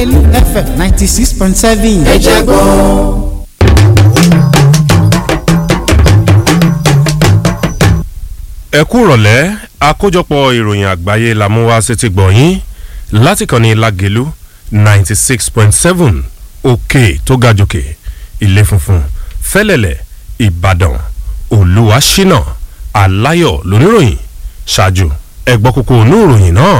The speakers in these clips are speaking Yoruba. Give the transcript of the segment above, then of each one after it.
lágẹ̀lú fm ninety six point seven. ẹ jẹ́ gbọ́. ẹ kú rọ̀lẹ́ àkójọpọ̀ ìròyìn àgbáyé la mú wá sétí gbọ̀nyìn láti kàn ní lágẹ̀lú ninety six point seven òkè tó ga jòkè ilé funfun fẹ́lẹ̀lẹ̀ ìbàdàn olùwàṣínà aláyọ̀ lóníròyìn ṣáájú ẹgbọ́ kókó inú ìròyìn náà.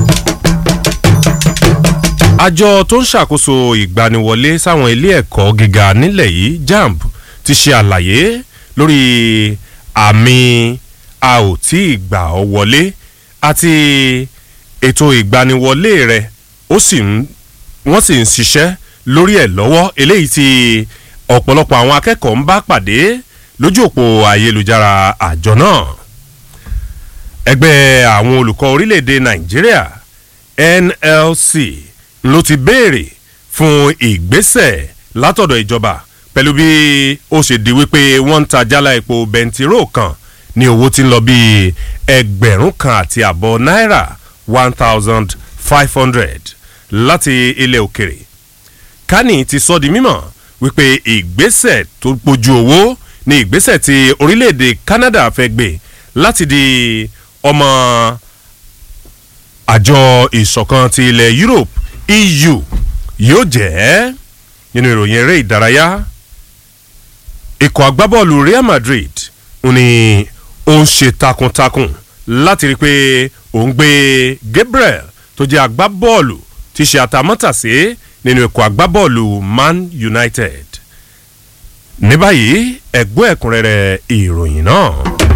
àjọ tó ń ṣàkóso ìgbaniwọlé sáwọn ilé ẹ̀kọ́ gíga nílẹ̀ yìí jamb ti ṣe àlàyé lórí àmì a ò tí ì gbà ọ́ wọlé àti ètò ìgbaniwọlé rẹ̀ ó sì ń wọ́n sì ń ṣiṣẹ́ lórí ẹ̀ lọ́wọ́ eléyìí tí ọ̀pọ̀lọpọ̀ àwọn akẹ́kọ̀ọ́ ń bá pàdé lójú òpó ayélujára àjọ náà ẹgbẹ́ àwọn olùkọ́ orílẹ̀-èdè nàìjíríà nlc ló ti béèrè fún ìgbésẹ̀ látọ̀dọ̀ ìjọba pẹ̀lú bí ó ṣe di wípé wọ́n ń ta jálá epo bẹntiró kan ní owó tí ń lọ bíi ẹgbẹ̀rún kan àti àbọ̀ náírà one thousand five hundred láti ilẹ̀ òkèrè kani ti sọ di mímọ̀ wípé ìgbésẹ̀ tó gbójú owó ní ìgbésẹ̀ tí orílẹ̀-èdè canada fẹ́ gbé láti di ọmọ àjọ ìṣọ̀kan ti ilẹ̀ europe eu yóò jẹ́ nínú ìròyìn eré ìdárayá ikọ̀ agbábọ́ọ̀lù real madrid ní ó ń ṣe takuntakun láti rí i pé òun gbé gabriel tó jẹ́ agbábọ́ọ̀lù tí ṣe àtàmọ́tàsé nínú ikọ̀ agbábọ́ọ̀lù man united ní báyìí ẹ̀gbọ́n ẹ̀kúnrẹ́rẹ́ ìròyìn náà.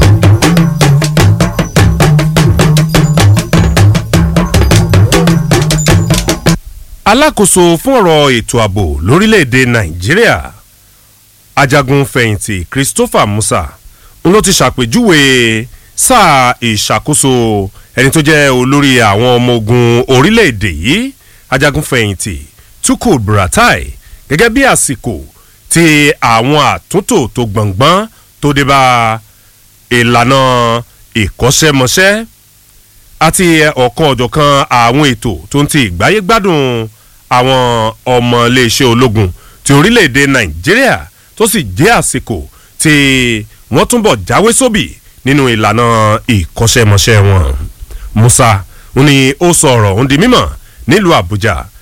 alákòóso fún ọ̀rọ̀ ètò ààbò lórílẹ̀‐èdè nàìjíríà ajagun fẹ̀yìntì christopher musa n ló ti ṣàpèjúwe sáà ìṣàkóso ẹni tó jẹ́ olórí àwọn ọmọ ogun orílẹ̀‐èdè yìí ajagun fẹ̀yìntì tukul buratai gẹ́gẹ́ bí àsìkò tí àwọn àtúntò tó gbọ̀ngbọ́n tó dé bá ìlànà ìkọ́ṣẹ́mọṣẹ́ àti ọ̀kan ọ̀jọ̀kan àwọn ètò tó ń ti ìgbáyé gbádùn àwọn ọmọ iléeṣẹ́ ológun ti orílẹ̀-èdè nàìjíríà tó sì jẹ́ àsìkò tí wọ́n túnbọ̀ jáwé sóbì nínú ìlànà ìkọ́ṣẹ́mọṣẹ́ wọn. musa ní ó sọ ọ̀rọ̀ òun di mímọ̀ nílùú àbújá